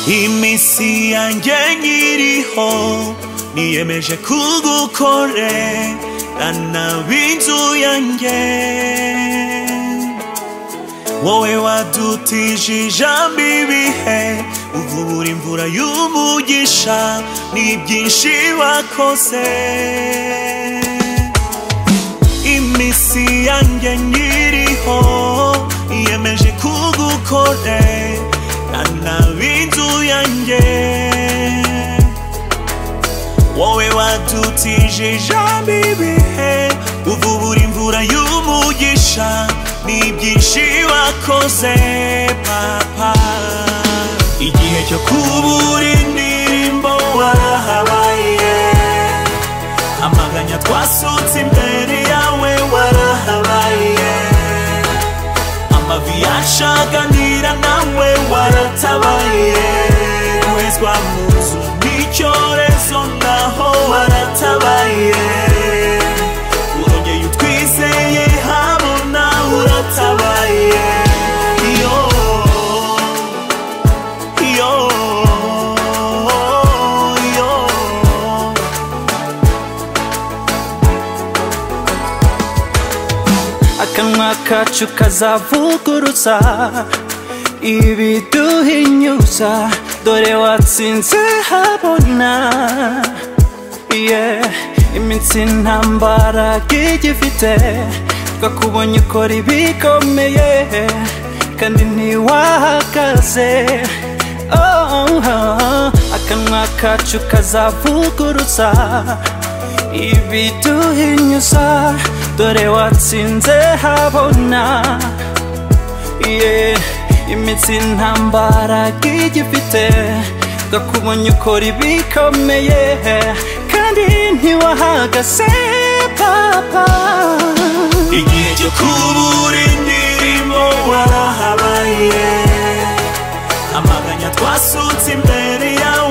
iminsi yanjye nkiriho niyemeje kugukorerana b'inzu yanjye wowe wadutije ibihe uvubura imvura y'umugisha ni byinshi wakoze iminsi yanjye nkiriho niyemeje kugukorera ntabinzu yanjye wowe watutije ijambo ibihe uvubura imvura y'umugisha ni byinshi wakoze papa igihe cyo kubura indirimbo warahabaye amaganya twasutse imbere yawe warahabaye amavi yashaganira nawe waratabaye guhezwa mu nzu n'icyorezo naho waratabaye urongeye utwizeye habona uratabaye yo yo yo akanwa kacu kazavuguruza ibiduhinyuza dore watsinze habona yeah. iminsi ntambara gigifite twakubonye ukora ibikomeye kandi ntiwahagaze oh, oh. akanwa kacu kazavuguruza ibiduhinyuza dore watsinze habona yeah. imitsi ntambara gigifite gakubonye ukora ibikomeye kandi ntiwahagase papa igihe cyo kubura indirimbo warahabaye amaganya twasutse imbere yawe